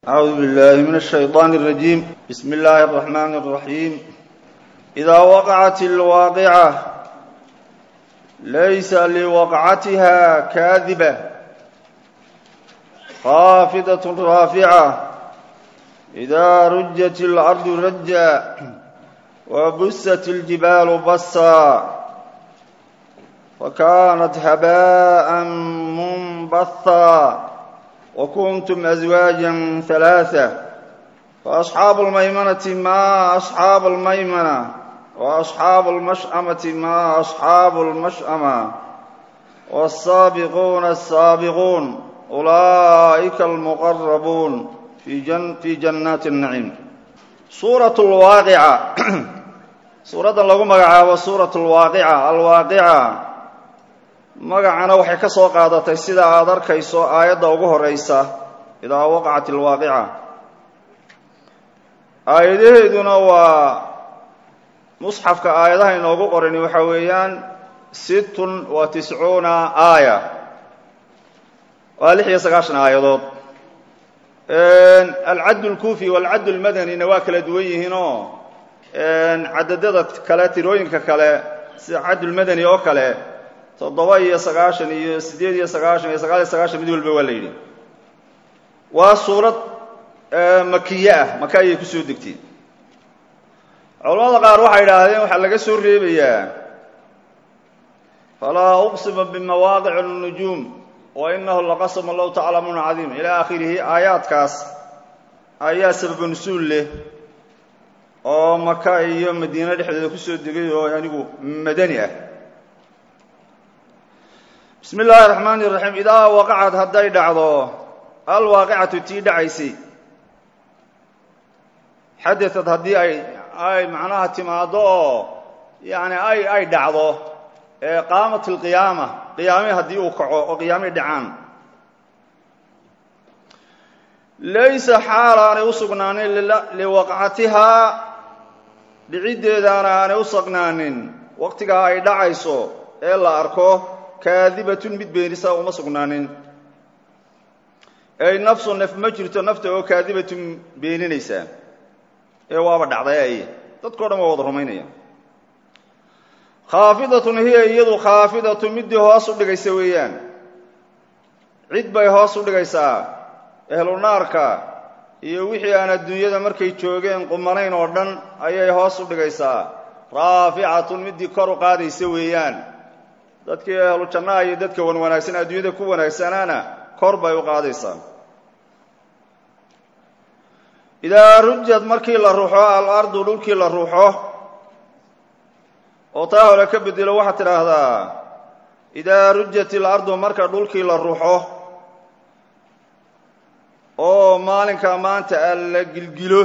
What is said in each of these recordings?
أعوذ بالله من الشيطان الرجيم بسم الله الرحمن الرحيم إذا وقعت الواقعة ليس لوقعتها كاذبة خافضة رافعة إذا رجت الأرض رجا وبست الجبال بصا فكانت هباء منبثا وكنتم أزواجا ثلاثة فأصحاب الميمنة ما أصحاب الميمنة وأصحاب المشأمة ما أصحاب المشأمة والسابقون السابقون أولئك المقربون في, جن في جنات النعيم سورة الواقعة سورة lagu magacaabo suuraة الواaqعة alwaaqica magacana waxay ka soo qaadatay sida aad arkayso aayadda ugu horeysa idaa waqacat alwaaqica aayadaheeduna waa musxafka aayadaha inoogu qorani waxa weeyaan sittun wa tiscuuna aaya waa lix iyo sagaashan aayadood alcadd lkufi walcadd lmadanina waa kala duwan yihiinoo cadadada kale tirooyinka kale sida caddulmadani oo kale toddoba iyo sagaashan iyo siddeed iyo sagaashan iyo sagaal iyo sagaashan mid walba waa la yidhi waa suurad makiye ah maka ayay kusoo degtay culamada qaar waxay idhaahdeen waxaa laga soo reebayaa falaa uqsima bimawaaqic الnujuum wa inahu laqasma low taclamuuna cadiim ilaa akhirihi aayaadkaas ayaa sababa nusuul leh oo maka iyo madiine dhexdeeda kusoo degay oo anigu madani ah bismi illaahi araxmaani iraxiim idaa waqacad hadday dhacdo alwaaqicatu tii dhacaysay xadaad haddii ay ay macnaha timaaddo oo yani ay ay dhacdo qaamat alqiyaama qiyaame haddii uu kaco oo qiyaamay dhacaan laysa xaal aanay u sugnaanin liwaqcatihaa dhiciddeedaana aanay u sugnaanin waqtigaa ay dhacayso ee la arko kaadibatun mid beenisa uma sugnaanin ey nafsu naf ma jirto nafta oo kaadibatun beeninaysa ee waaba dhacday ay dadkao dhan waa wada rumaynaya khaafidatun hiya iyadu khaafidatun middii hoos u dhigaysa weeyaan cid bay hoos u dhigaysaa ehlu naarka iyo wixii aan adduunyada markay joogeen qumanayn oo dhan ayay hoos u dhigaysaa raaficatun middii kor u qaadaysa weeyaan dadkii ahlu jannaha iyo dadka wan wanaagsan adduunyada ku wanaagsanaana kor bay u qaadaysaa idaa rujad markii la ruxo alardu dhulkii la ruxo oo taa hore ka bedelo waxaad tidhaahdaa idaa rujat ilardu marka dhulkii la ruxo oo maalinka maanta a la gilgilo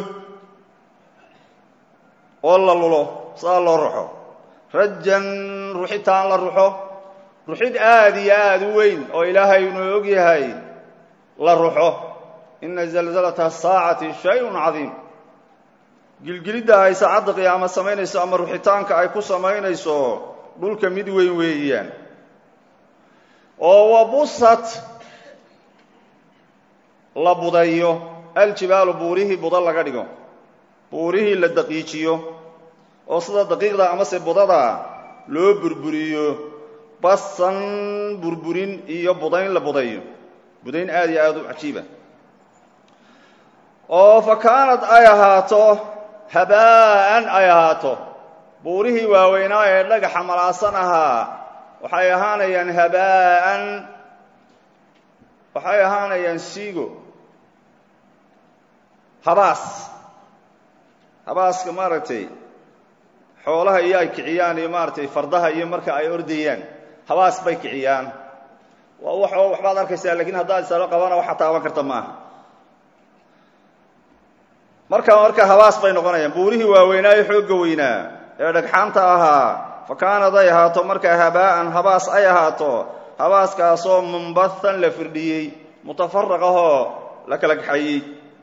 oo la lulo saa loo ruxo rajan ruxitaan la ruxo ruxid aada iyo aada u weyn oo ilaahay inuu og yahay la ruxo ina zalzalata asaacati shay-un cadiim gilgilidda ay saacadda qiyaamo samaynayso ama ruxitaanka ay ku samaynayso dhulka mid weyn weeyaan oo wabusat la budayo aljibaalu buurihii buda laga dhigo buurihii la daqiijiyo oo sida daqiiqda amase budada loo burburiyo basan burburin iyo budayn la budayo budayn aad iyo aada u cajiiba oo fa kaanad ay ahaato habaa'an ay ahaato buurihii waaweynaa ee dhagaxa malaasan ahaa waxay ahaanayaan habaa'an waxay ahaanayaan siigo habaas habaaska maaragtay xoolaha iyo ay kiciyaan iyo maaragtay fardaha iyo marka ay ordayaan habaas bay kiciyaan waa wax waxbaad arkaysaa lakiin haddaad isalo qabana waxa taaban karta maaha marka marka habaas bay noqonayaan buurihii waaweynaa ee xoogga weynaa ee dhagxaanta ahaa fa kaanad ay ahaato marka habaa'an habaas ay ahaato habaaskaasoo munbathan la firdhiyey mutafaraq ahoo la kala kaxayey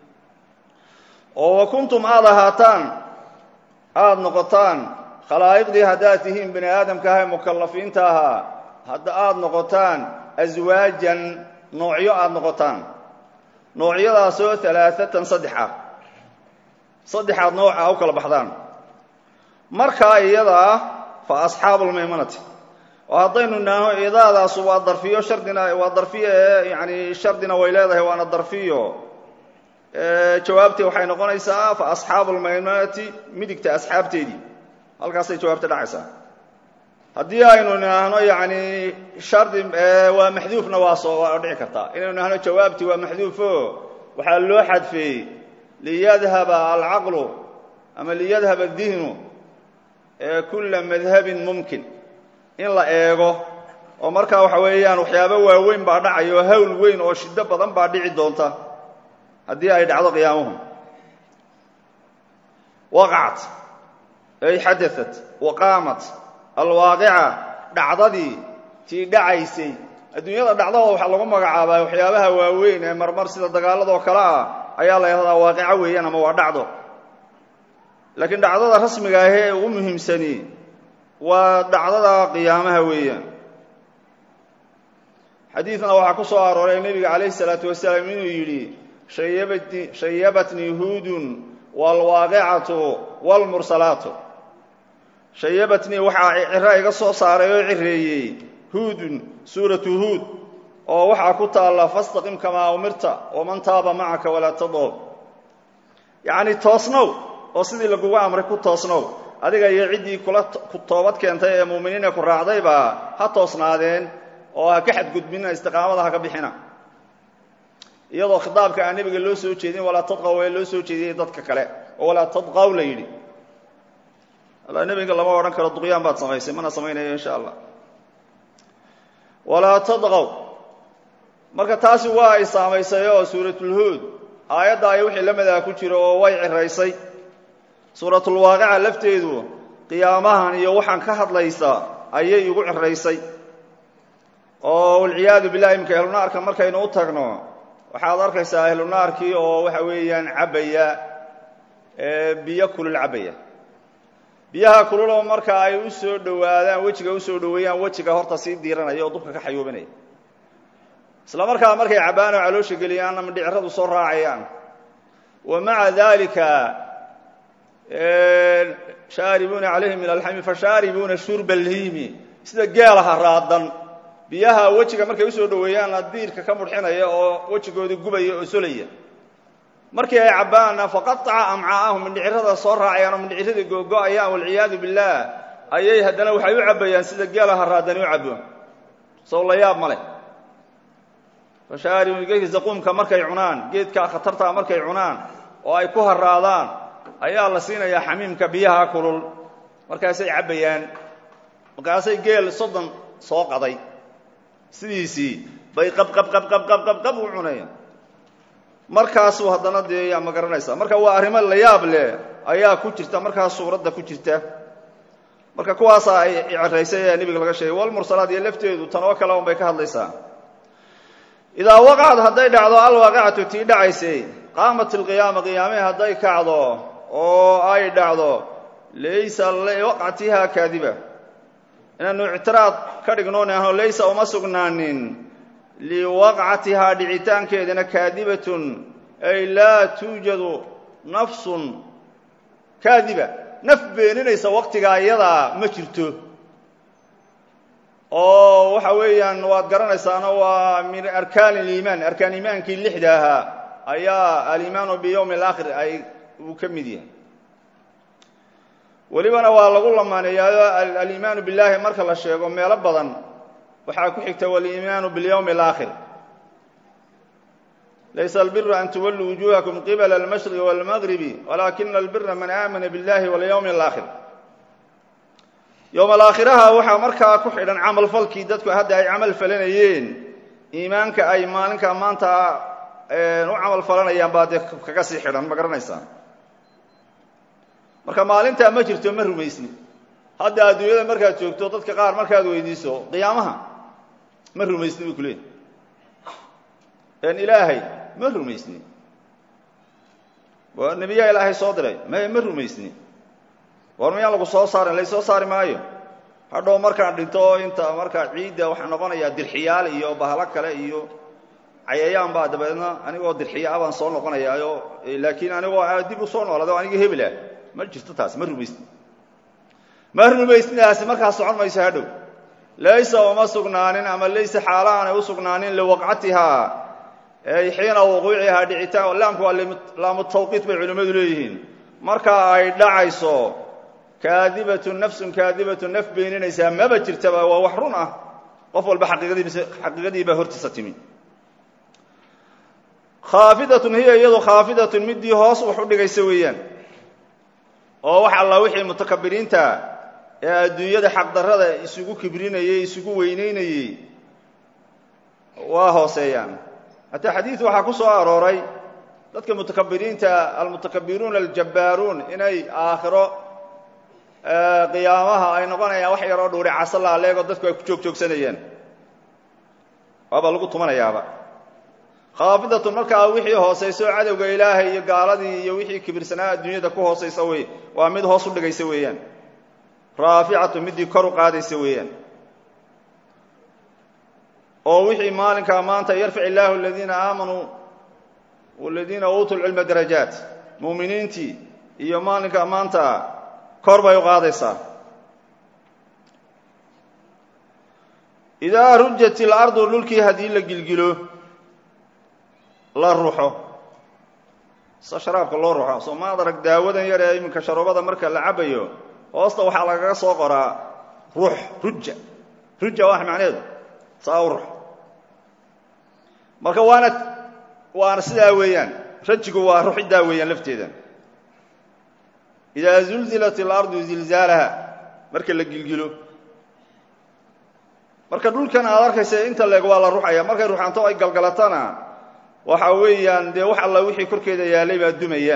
oo wa kuntum aada ahaataan aada noqotaan khalaa'iqdii haddaad tihiin bani aadamka aha ee mukallafiinta ahaa hadda aada noqotaan aswaajan noocyo aada noqotaan noocyadaasoo alaaatan saddex ah saddexaad nooca u kala baxdaan markaa iyadaa fa asxaabu lmaymanati oo haddaynu naaho idaadaasu waa darfiyo shardina waa darfiyo ee yani shardina way leedahay waana darfiyo jawaabtee waxay noqonaysaa fa asxaabu lmaymanati midigta asxaabteedii halkaasay jawaabta dhacaysaa haddii aynu nahno yani shardi waa maxduufna waa soo waa dhici kartaa inaynu nahno jawaabtii waa maxduufo waxaa loo xadfeeyey liyadhaba alcaqlu ama liyadhaba adihnu kula madhabin mumkin in la eego oo markaa waxa weeyaan waxyaabo waaweyn baa dhacaya oo hawl weyn oo shiddo badan baa dhici doonta haddii ay dhacdo qiyaamuhu waqacat ay xadaat waqaamat alwaaqica dhacdadii tii dhacaysay adduunyada dhacdada waxaa lagu magacaabaa waxyaabaha waaweyn ee marmar sida dagaaladoo kale ah ayaa la yahdaa waaqico weeyaan ama waa dhacdo laakiin dhacdada rasmiga ah ee ugu muhiimsani waa dhacdada qiyaamaha weeyaan xadiidna waxaa ku soo arooray nebiga calayhi salaatu wasalaam inuu yidhi shayabatni shayabatnii huudun waalwaaqicatu waalmursalaatu shayabatnii waxaa ciro iga soo saaray oo cireeyey huudun suuratu huud oo waxaa ku taalla fastaqim kamaa umirta waman taaba macaka walaa tadoob yacni toosnow oo sidii lagugu amray ku toosnow adiga iyo ciddii kula ku toobad keentay ee muuminiina ku raacdayba ha toosnaadeen oo ha ka xadgudbina istiqaamada ha ka bixina iyadoo khitaabka aan nebiga loo soo jeedin walaa tadqaw ee loo soo jeediyey dadka kale oo walaa tadqaw la yidhi alla nebiga lama odhan karo duqyaan baad samaysay mana samaynayo insha allah walaa tadqaw marka taasi waa ay saamaysay oo suuratulhuud aayadda ay wixii la madaa ku jiro oo way ciraysay suuratulwaaqica lafteedu qiyaamahan iyo waxaan ka hadlaysa ayay igu ciraysay oo walciyaadu billahi imka ahlunaarka markaynu u tagno waxaad arkaysaa ahlunaarkii oo waxa weeyaan cabbaya biyo kulul cabbaya biyaha kululoo marka ay u soo dhowaadaan wejiga usoo dhoweeyaan wejiga horta sii diiranaya oo dubka ka xayuubinaya isla markaa markay cabbaan oo caloosha geliyaan ama dhiciradu soo raacayaan wa maca dalika shaaribuuna calayhi min alxami fashaaribuuna shurba alhiimi sida geelaha raadan biyaha wejiga markay usoo dhoweeyaanna diirka ka mudxinaya oo wejigoodii gubaya oo solaya markii ay cabbaanna faqataca amcaa'ahum mindhicirada soo raacayaan oo mindhiciradii googo-ayaan walciyaadu billaah ayay haddana waxay u cabbayaan sida geelaha raadani u cabbo sow la yaab ma leh fashaaribuun geedka zaquumka markay cunaan geedka khatartaa markay cunaan oo ay ku haraadaan ayaa la siinayaa xamiimka biyaha kulul markaasay cabbayaan markaasay geel soddon soo qaday sidiisii bay qabqabqabqabqabqab u cunayaan markaasuu haddana dee yaa ma garanaysaa marka waa arrimo la yaab leh ayaa ku jirta markaas suuradda ku jirta marka kuwaasaa ay ceraysay ee nebiga laga sheegay walmursalaad iyo lafteedu tan oo kale un bay ka hadlaysaa idaa waqacad hadday dhacdo alwaaqicatu tii dhacaysay qaamat ilqiyaama qiyaamee hadday kacdo oo ay dhacdo laysa liwaqcatiha kaadiba inaanu ictiraad ka dhignoon ahno laysa uma sugnaanin liwaqcatihaa dhicitaankeedana kaadibatun ay laa tuujadu nafsun kaadiba naf beeninaysa waqtigaa iyadaa ma jirto oo waxa weeyaan waad garanaysaano waa min arkaan iliimaan arkaan iimaankii lixda ahaa ayaa alimaanu biyowmi alaakhir ay uu ka mid yahay welibana waa lagu lamaaneeyaayo aliimaanu billaahi marka la sheego meelo badan waxaa ku xigta waliimaanu biاlyowmi اlaakhir laysa albiru an tuwalluu wujuhakum qibla almashriqi wاlmagribi walaakina albira man aamana biاllahi walyowmi اlaakhir yowm alaakhiraha waxaa markaa ku xidhan camal falkii dadku hadda ay camal falanayeen iimaanka ay maalinka maanta u camal falanayaan baa dee kaga sii xidhan ma garanaysaa marka maalintaa ma jirto ma rumaysni hadda adduunyada markaad joogto dadka qaar markaad weydiiso qiyaamaha ma rumaysni buu ku leeyahy en ilaahay ma rumaysni waa nebiyaa ilaahay soo diray may ma rumaysni war miyaan lagu soo saarin laysoo saari maayo hadhow markaan dhinto inta markaa ciidda waxaa noqonayaa dirxiyaal iyo bahalo kale iyo cayayaan baa dabeedna anigoo dirxiya abaan soo noqonayaayo laakiin anigoo dib u soo noolada o anigii hebelah ma jirto taas ma rumaysni ma rumaysnidaasi markaa socon mayso hadhow laysa uma sugnaanin ama laysa xaala aanay u sugnaanin liwaqcatihaa ay xiina wuquucihaa dhicitaan laamku waa laamu tawqiit bay culimmadu leeyihiin marka ay dhacayso kaadibatun nafsun kaadibatun naf beeninaysaa maba jirtaba waa wax run ah qof walba xaqiiqadiibaa hortiisa timi khaafidatun hiya iyadu khaafidatun midii hoos wax u dhigaysa weeyaan oo wax alla wixii mutakabiriinta ee adduunyada xaqdarrada isugu kibrinayey isugu weynaynayey waa hooseeyaan hataa xadiid waxaa ku soo arooray dadka mutakabiriinta almutakabiruuna aljabbaaruun inay aakhiro qiyaamaha ay noqonayaan wax yaroo dhuuri caso laaleegoo dadku ay ku joog joogsanayaan waaba lagu tumanayaaba khaafidatun markaa wixii hoosayso cadowga ilaahay iyo gaaladii iyo wixii kibirsanaa adduunyada ku hoosaysa wey waa mid hoos u dhigaysa weeyaan raaficatu midii kor u qaadaysa weeyaan oo wixii maalinkaa maanta yarfic illaahu aladiina aamanuu waladiina uutuu lcilma darajaat muuminiintii iyo maalinkaa maanta kor bay u qaadaysaa idaa rujat ilardu dhulkii haddii la gilgilo la ruxo sa sharaabka loo ruxo soo maad arag daawadan yar ee iminka sharoobada marka la cabayo hoosta waxaa lagaga soo qoraa ruux ruja ruja waa macnaheedu saa u rux marka waana waana sidaa weeyaan rajigu waa ruxiddaa weeyaan lafteeda idaa zulzilat ilardu zilzaalaha marka la gilgilo marka dhulkan aad arkaysa inta leeg waa la ruxaya markay ruxanto ay galgalatana waxa weeyaan dee wax alla wixii korkeeda yaalay baa dumaya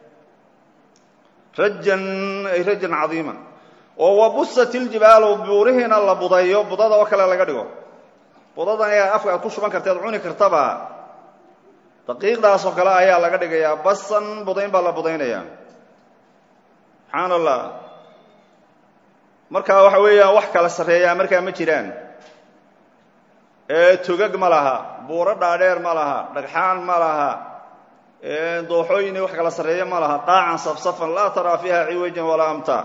rajan ay rajan cadiima oo wabusat iljibaalu buurihiina la budayo budada oo kale laga dhigo budadan ayaa afka aad ku shuban karta ad cuni kartaba daqiiqdaasoo kale ayaa laga dhigayaa basan budayn baa la budaynaya subxaan allah marka waxa weeyaan wax kala sarreeyaa markaa ma jiraan togag ma laha buuro dhaadheer ma laha dhagxaan ma laha dooxooyini wax kala sarreeya ma laha qaacan safsafan laa taraa fiiha ciwajan walaa amta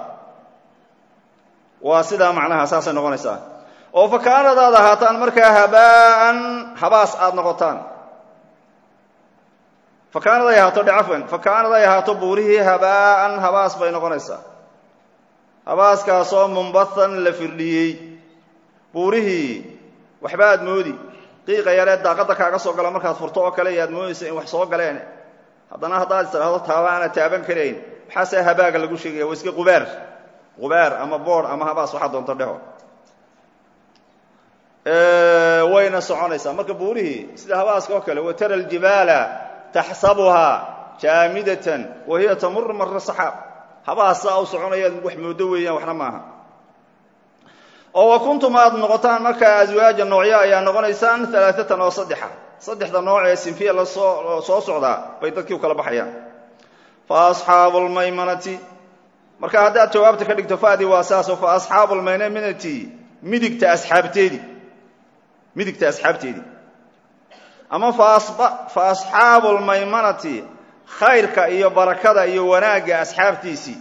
waa sidaa macnaha saasay noqonaysaa oo fa kaanad aad ahaataan markaa habaa'an habaas aada noqotaan fa kaanad ay ahaato dhacafwan fa kaanad ay ahaato buurihii habaa'an habaas bay noqonaysaa habaaskaasoo mumbathan la firdhiyey buurihii waxba aad moodi qiiqa yaree daaqadda kaaga soo gala markaad furto oo kale iyo aad moodaysa in wax soo galeen haddana haddaad istiraahdo taaba aana taaban karayn maxaase habaaga lagu sheegaya waa iska qubaar qubaar ama boor ama habaas waxaa doonto dheho wayna soconaysaa marka buurihii sida habaaska oo kale watara aljibaala taxsabuhaa jaamidatan wa hiya tamuru mara saxaab habaas saa u soconayaad wax moodo weeyaan waxna maaha oo wa kuntum aad noqotaan markaa aswaaja noocyo ayaa noqonaysaan alaaatan oo saddexa saddexda nooc ee sinfiya lasoo soo socdaa bay dadkii u kala baxayaan fa asxaabu lmaymanati marka haddaad jawaabta ka dhigto fadi waa saaso fa asxaabu lmaymanati midigta asxaabteedii midigta asxaabteedii ama fa asxaabu lmaymanati khayrka iyo barakada iyo wanaagga asxaabtiisii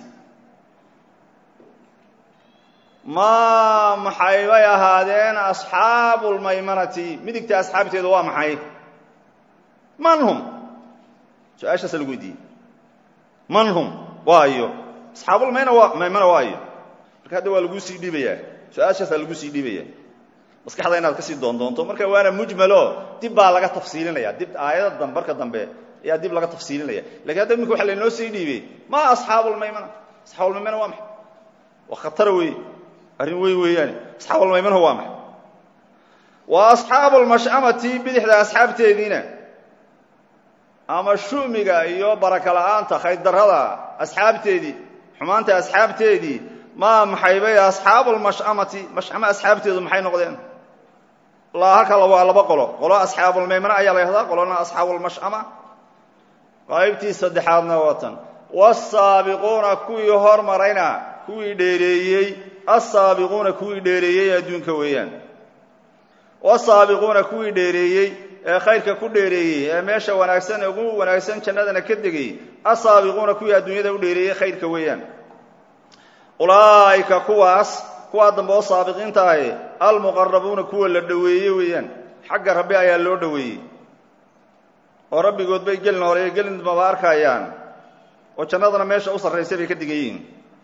maa maxay bay ahaadeen asxaabu lmaymanati midigta asxaabteedu waa maxay man hum su-aashaasa lagu weydiiyey man hum waayo asxaabulmayna waa maymana waayo marka hadda waa laguu sii dhiibayaa su-aashaasaa lagu sii dhiibaya maskaxda inaad kasii doondoonto marka waana mujmalo dib baa laga tafsiilinaya dib aayada dambe marka dambe ayaa dib laga tafsiilinaya lakin hadda iminka waxa laynoo sii dhiibay ma asxaabulmaymana asxaabulmaymana waa maxay waa khatara weeye arrin weyn weeyaane asxaabulmaymana waa maxay waa asxaabulmash'amati bidixda asxaabteediina ama shumiga iyo baraka la'aanta khaydarrada asxaabteedii xumaanta asxaabteedii maa maxay bay asxaabulmash'amati mash'amo asxaabteedu maxay noqdeen halka waa laba qolo qolo asxaabulmaymana ayaa la yhahdaa qolona asxaabulmash'ama qaybtii saddexaadna watan wasaabiquuna kuwii hormarayna kuwii dheereeyey asaabiquuna kuwii dheereeyey adduunka weeyaan wasaabiquuna kuwii dheereeyey ee khayrka ku dheereeyey ee meesha wanaagsan ugu wanaagsan jannadana ka degay asaabiquuna kuwii adduunyada u dheereeyey khayrka weeyaan ulaa'ika kuwaas kuwaa dambe oo saabiqiinta ahi almuqarabuuna kuwa la dhoweeyey weeyaan xagga rabbi ayaa loo dhoweeyey oo rabbigood bay gelin hore iyo gelin dambaba arkayaan oo jannadana meesha u sarraysay bay ka digayiin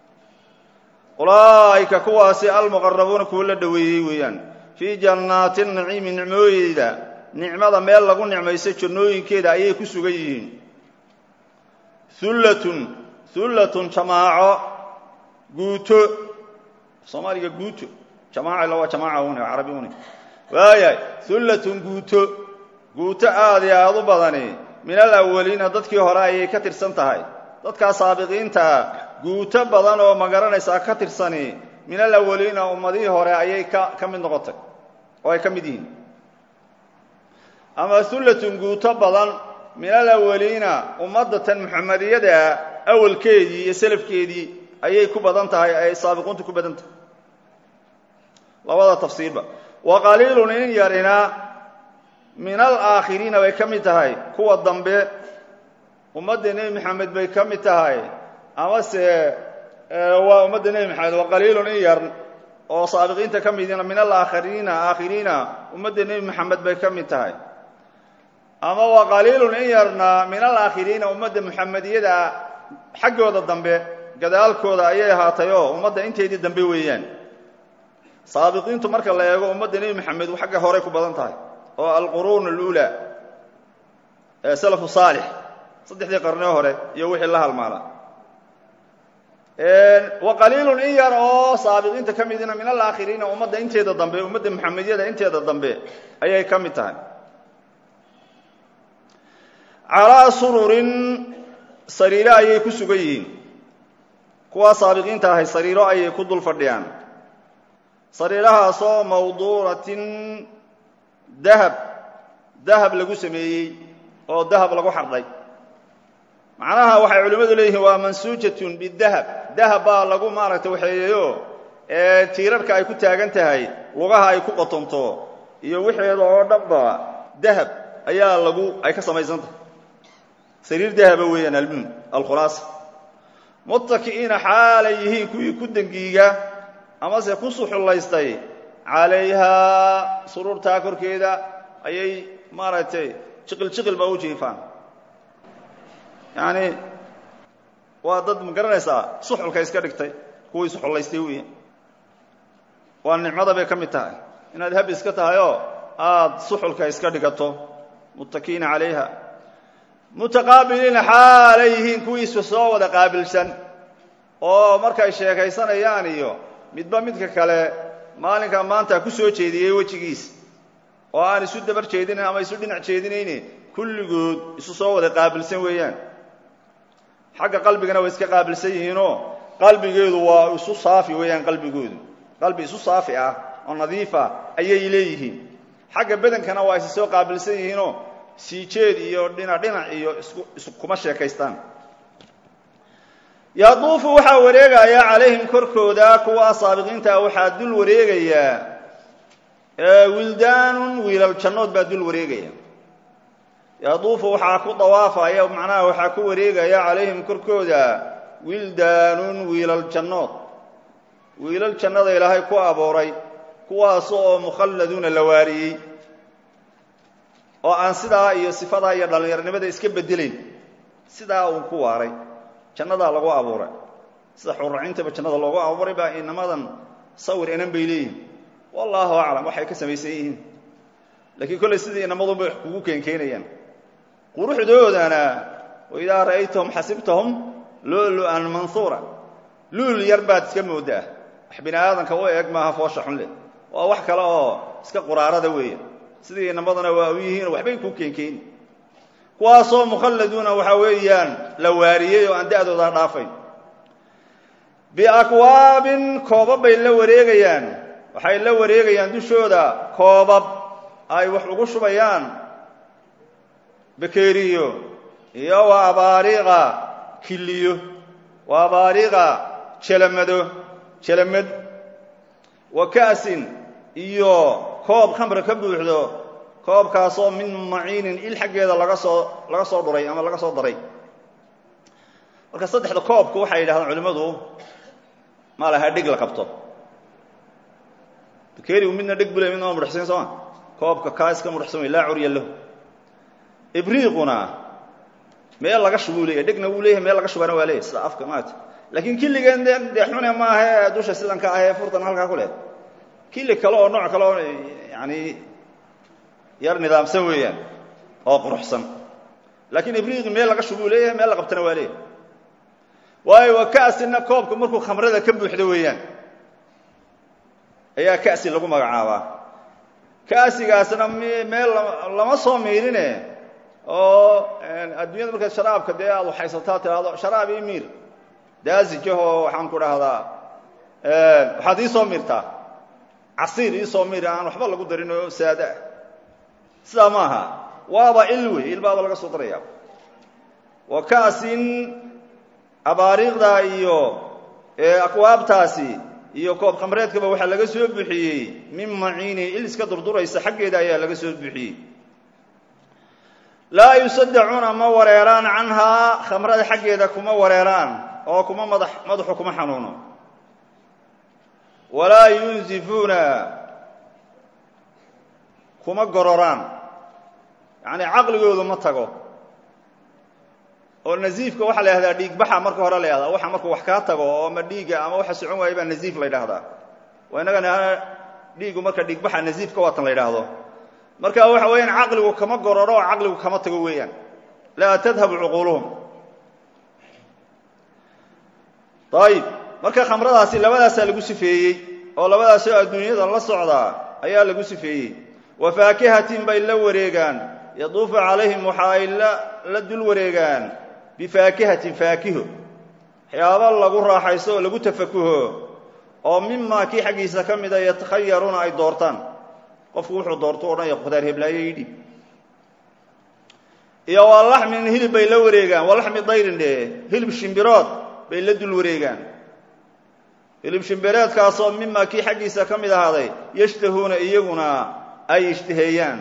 ulaa'ika kuwaasi almuqarabuuna kuwa la dhoweeyey weeyaan fii jannaati naciimi nicmooyeyda nicmada meel lagu nicmayso jannooyinkeeda ayay ku sugan yihiin hullatun hullatun jamaaco guuto soomaaliga guuto jamaaca illa waa jamaaca une waa carabi une waayahay hullatun guuto guuto aad iyo aad u badani min alawaliina dadkii hore ayay ka tirsan tahay dadkaa saabiqiintaa guuto badan oo magaranaysaa ka tirsani min alawaliina ummadihii hore ayay ka ka mid noqotay oo ay ka mid yihiin ama hullatun guuto badan min alawaliina ummadatan muxamadiyada awalkeedii iyo selafkeedii ayay ku badan tahay ay saabiquuntu ku badan tahay labada tafsiirba wa qaliilun in yarina min alaakhiriina bay ka mid tahay kuwa dambe ummadda nebi maxamed bay ka mid tahay amase waa ummadda nebi maxamed wa qaliilun in yar oo saabiqiinta ka midina min alaakhiriina aakhiriina ummadda nebi maxamed bay ka mid tahay ama wa qaliilun in yarna min alaakhiriina ummadda muxamediyada xaggooda dambe gadaalkooda ayay ahaatay oo ummadda inteedii dambe weeyaan saabiqiintu marka la eego ummadda nebi maxamed xagga horey ku badan tahay oo alquruun aluulaa ee salafu saalix saddexdii qarnee hore iyo wixii la halmaala wa qaliilun in yar oo saabiqiinta ka midina min alaakhiriina ummadda inteeda dambe ummadda muxamediyada inteeda dambe ayay ka mid tahay calaa sururin sariiro ayay ku sugan yihiin kuwaa saabiqiinta ahay sariiro ayay ku dul fadhiyaan sariirahaasoo mawduuratin dahab dahab lagu sameeyey oo dahab lagu xardhay macnaha waxay culimmadu leeyihiin waa mansuujatun bidahab dahab baa lagu maaragtay waxeeyeyo ee tiirarka ay ku taagan tahay lugaha ay ku qotonto iyo wixeeda oo dhanba dahab ayaa lagu ay ka samaysan tahay sariir dahaba weeyaan almuhim alkhulaasa muttaki'iina xaalay yihiin kuwii ku dengiiga amase ku suxullaystay calayhaa suruurtaa korkeeda ayay maaragtay jiqil jiqil ba u jiifaan yacni waa dad ma garanaysaa suxulka iska dhigtay kuwii suxullaystay weya waa nicmada bay ka mid tahay inaad hab iska tahay oo aada suxulka iska dhigato muttakiina calayha mutaqaabiliina xaalay yihiin kuwiisu soo wada qaabilsan oo markay sheekaysanayaan iyo midba midka kale maalinka maanta ku soo jeediyey wejigiis oo aan isu dabar jeedinayn ama isu dhinac jeedinayne kulligood isu soo wada qaabilsan weeyaan xagga qalbigana way iska qaabilsan yihiinoo qalbigeedu waa isu saafi weeyaan qalbigoodu qalbi isu saafi ah oo nadiif ah ayay leeyihiin xagga badankana waa isu soo qaabilsan yihiinoo siijeed iyo dhinac dhinac iyo isku iskuma sheekaystaan yaduufu waxaa wareegaya calayhim korkooda kuwa saabiqiinta waxaa dul wareegayaa wildaanun wiilal jannood baa dul wareegaya yaduufu waxaa ku dawaafaya macnaha waxaa ku wareegaya calayhim korkooda wildaanun wiilal jannood wiilal jannada ilaahay ku abooray kuwaas oo mukhalladuuna la waariyey oo aan sidaa iyo sifadaa iyo dhallinyarnimada iska bedelayn sidaa uun ku waaray jannadaa lagu abuuray sida xurracintaba jannada loogu abuuray baa inamadan sawir inan bay leeyihin wallaahu aclam waxay ka samaysan yihiin laakiin kollay sidii inamadunbay wax kugu keenkeenayaan quruxdoodana waidaa ra'aytahum xasibtahum lulu-an manhuura luul yar baad iska moodaa wax bini aadanka u eeg maaha foosha xun leh waa wax kale oo iska quraarada weeya sidii inamaduna waa u yihiin waxbay ku keenkeeni kuwaasoo mukhalladuuna waxaa weeyaan la waariyey oo aan da'dooda dhaafayn biakwaabin koobab bay la wareegayaan waxay la wareegayaan dushooda koobab ay wax ugu shubayaan bakeeriyo iyo wa abaariiqa kiliyo wa abaariiqa jelamado jelamad wa ka'sin iyo koob khamra ka buuxdo koobkaasoo min maciinin il xaggeeda laga soo laga soo dhuray ama laga soo daray marka saddexda koobku waxay yidhahdaan culimmadu ma laha dheg la qabto bakerigu midna dheg bule midna waa mudhaxsan sooma koobka kaa iska mudhaxsan wey laa curya lahu ibriiquna meel laga shubuu leeyahy dhegna wuu leeyahay meel laga shubana waa leeyahy sida afka maata laakiin killigeen de dee xune maahae dusha sidan ka ahee furtan halkaa ku leh killi kale oo nooc kale oo yani yar nidaamsan weeyaan oo quruxsan laakiin ibriiqi meel laga shubuu leeyahay meel la qabtana waa leeyahay waayo waa ka'sina koobka markuu khamrada ka buuxdo weeyaan ayaa ka'si lagu magacaabaa ka'sigaasna meel lama soo miirine oo adduunyada markaad sharaabka dee aad waxaysataa tiraahdo sharaab ii miir daasijahoo waxaan ku dhahdaa waxaad ii soo miirtaa casiir ii soo miir aan waxba lagu darin oo saada ah sidaa ma aha waaba il wey il baaba laga soo daraya wa ka'sin abaariiqda iyo akwaabtaasi iyo koob khamreedkaba waxaa laga soo buxiyey min maciini il iska durduraysa xaggeeda ayaa laga soo buxiyey laa yusadacuuna ma wareeraan canhaa khamrada xaggeeda kuma wareeraan oo kuma madax madaxu kuma xanuuno walaa yunzifuuna kuma gororaan yacni caqligoodu ma tago oo naziifka waxaa la yhahdaa dhiigbaxa marka hore la yhahdaa waxa markuu wax kaa tago oo ama dhiiga ama waxa socon waaya baa naziif la ydhahdaa waa innagana dhiigu marka dhiigbaxa naziifka waatan la yidhaahdo marka waxa weeyaan caqligu kama gororo oo caqligu kama tago weeyaan laa tadhabu cuquuluhum ayib marka khamradaasi labadaasaa lagu sifeeyey oo labadaasoo adduunyada la socdaa ayaa lagu sifeeyey wa faakihatin bay la wareegaan yaduufu calayhim waxa ay la dul wareegaan bifaakihatin faakiho waxyaaba lagu raaxaysto oo lagu tafakuho oo mimaa kii xaggiisa ka mida yatakhayaruuna ay doortaan qofku wuxuu doorto odhanaya khudaar heblaayo ii dhiib iyo waa laxmin hilib bay la wareegaan waa laxmi dayrin dhe hilib shimbirood bay la dul wareegaan hilib shimbireedkaasoo mimaa kii xaggiisa ka mid ahaaday yashtahuuna iyaguna ay ishtaheeyaan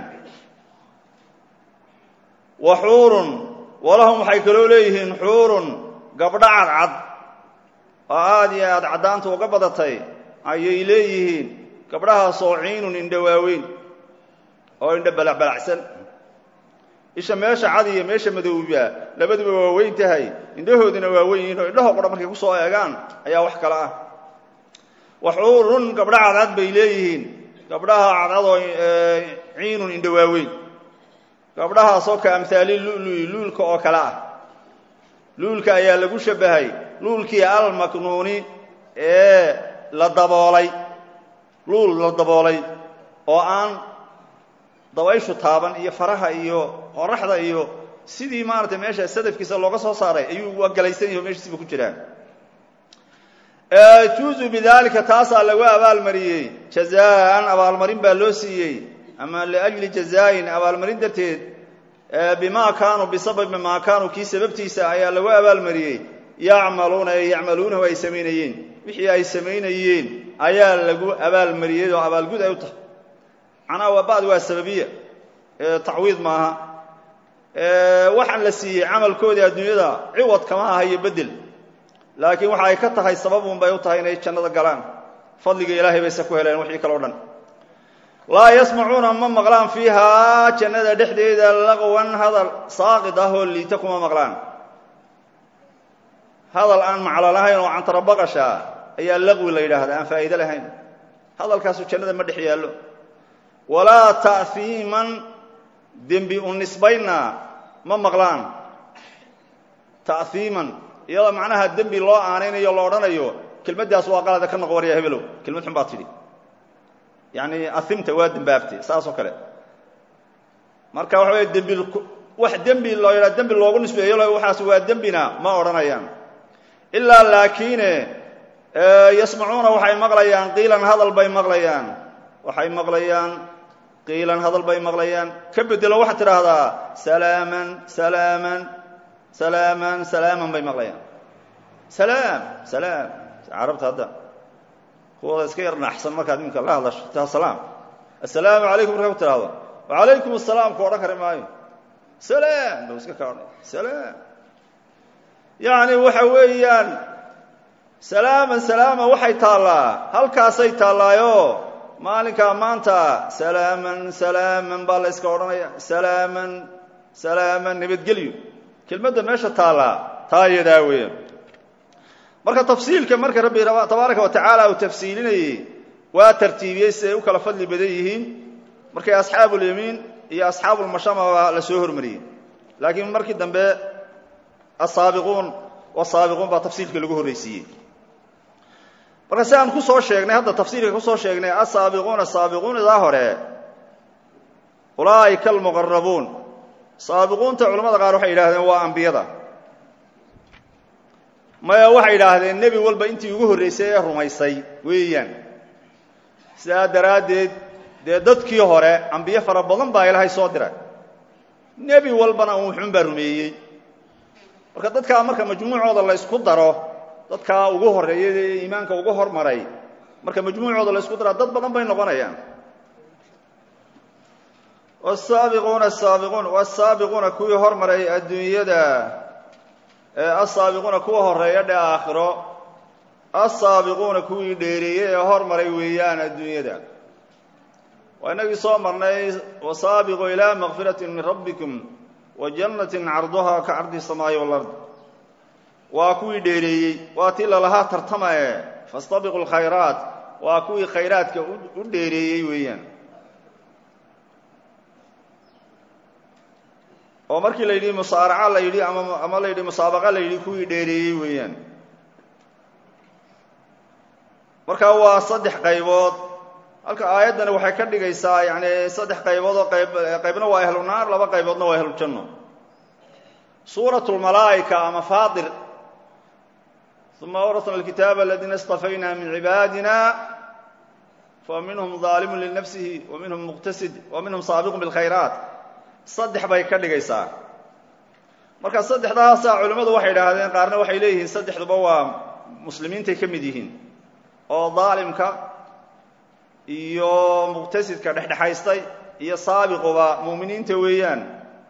wa xuurun walahum waxay kaloo leeyihiin xuurun gabdho cadcad oo aada iyo aada caddaanta uga badatay ayay leeyihiin gabdhahaasoo ciinun indho waaweyn oo indho balacbalacsan isha meesha cad iyo meesha madowba labaduba waa weyn tahay indhahoodina waa weyn yihiin oo indhahoo qudha markay kusoo eegaan ayaa wax kale ah waxuurun gabdho cadcad bay leeyihiin gabdhaha cadcadoo ciinun indho waaweyn gabdhahaasoo ka amhaali lului luulka oo kale ah luulka ayaa lagu shabbahay luulkii almaknuuni ee la daboolay luul la daboolay oo aan dabayshu taaban iyo faraha iyo qoraxda iyo sidii maaragtay meesha sadafkiisa looga soo saaray ayuu galaysan yahi o meeshiisiba ku jiraan juuzu bidaalika taasaa lagu abaalmariyey jazaan abaalmarin baa loo siiyey ama liajli jazaayin abaalmarin darteed bimaa kaanuu bisababi maa kaanuu kii sababtiisa ayaa lagu abaalmariyey yacmaluuna ee yacmaluunahu ay samaynayeen wixii ay samaynayeen ayaa lagu abaalmariyey oo abaalgud ay u tahay macnaha waa ba'd waa sababiya tacwiid maaha waxaan la siiyey camalkoodii adduunyada ciwad kama aha iyo bedel laakiin waxa ay ka tahay sababun bay u tahay inay jannada galaan fadliga ilaahay bayse ku heleen wixii kale o dhan laa yasmacuuna ma maqlaan fiihaa jannada dhexdeeda laqwan hadal saaqid ah oo liita kuma maqlaan hadal aan maclo lahayn oo cantarabaqasha ayaa laqwi la yidhaahdaa aan faa'iide lahayn hadalkaasu jannada ma dhex yaallo walaa ta'hiiman dembi u nisbayna ma maqlaan ta'hiiman iyadoo macnaha dembi loo aanaynayo lo odhanayo kelmaddaas waa qalada ka noqo warya hebelow kelmad xun baad tidhi yacni ahimta waa dembaabtay saas oo kale marka waxa weye dembi wax dembi loo yadhaa dembi loogu nisbeeyo waxaas waa dembina ma odhanayaan ilaa laakiine yasmacuuna waxay maqlayaan qiilan hadal bay maqlayaan waxay maqlayaan qiilan hadal bay maqlayaan ka bedelo waxaad tidhaahdaa salaaman salaaman salaaman salaaman bay maqlayaan salaam salaam carabta hadda kuwooda iska yar naxsan markaad iminka la hadlasho taa salaam assalaamu calaykum markaa ku tidhaahdo wacalaykum asalaam ku odhan kari maayo salaam bau iska kaa odhanaya salaam yacni waxa weeyaan salaaman salaama waxay taallaa halkaasay taallaayo maalinkaa maanta salaaman salaaman baa la yska odhanaya salaaman salaaman nabadgelyo kelmadda meesha taallaa taa iyadaa weeyaan marka tafsiilka marka rabbi tabaaraka wa tacaala uu tafsiilinayey waa tartiibiyey siday u kala fadli badan yihiin markay asxaabulyamiin iyo asxaabulmashamaba la soo hormariyey laakiin markii dambe asaabiquun wasaabiquun baa tafsiilka lagu horreysiiyey marka si aan ku soo sheegnay hadda tafsiirka kusoo sheegnay asaabiquuna saabiquun idaa hore ulaa'ika almuqarabuun saabiquunta culamada qaar waxay yidhahdeen waa ambiyada maya waxay yidhaahdeen nebi walba intii ugu horreysay ee rumaysay weeyaan sidaa daraaddeed dee dadkii hore ambiye fara badan baa ilaahay soo diray nebi walbana un wuxuun baa rumeeyey marka dadkaa marka majmuucooda la ysku daro dadkaa ugu horreeya ee iimaanka ugu hormaray marka majmuucooda la ysku daro dad badan bay noqonayaan wasaabiquuna asaabiquun wasaabiquuna kuwii hormaray adduunyada asaabiquuna kuwa horeeya dhe aakhiro asaabiquuna kuwii dheereeyey ee hormaray weeyaan adduunyada waa inagii soo marnay wasaabiquu ilaa makfirati min rabbikum wa jannatin carduhaa ka cardi samaayi walard waa kuwii dheereeyey waa tii lalahaa tartamae fastabiqu lkhayraat waa kuwii khayraadka u dheereeyey weeyaan oo markii la yidhi musaaraca la yidhi ama ama la yidhi musaabaqa la yidhi kuwii dheereeyey weeyaan marka waa saddex qaybood halka aayaddani waxay ka dhigaysaa yani saddex qaybood oo qayb qaybna waa ahlu naar laba qayboodna waa ahlu janno suurat lmalaa'ika ama faadir uma awrasna alkitaaba aladiina istafayna min cibaadina fa minhum zaalimun linafsihi wa minhum muqtasid wa minhum saabiqun bilkhayraat saddex bay ka dhigaysaa marka saddexdaasa culimmadu waxay idhaahdeen qaarna waxay leeyihiin saddexduba waa muslimiintay ka mid yihiin oo daalimka iyo muqtasidka dhexdhexaystay iyo saabiquba muuminiinta weeyaan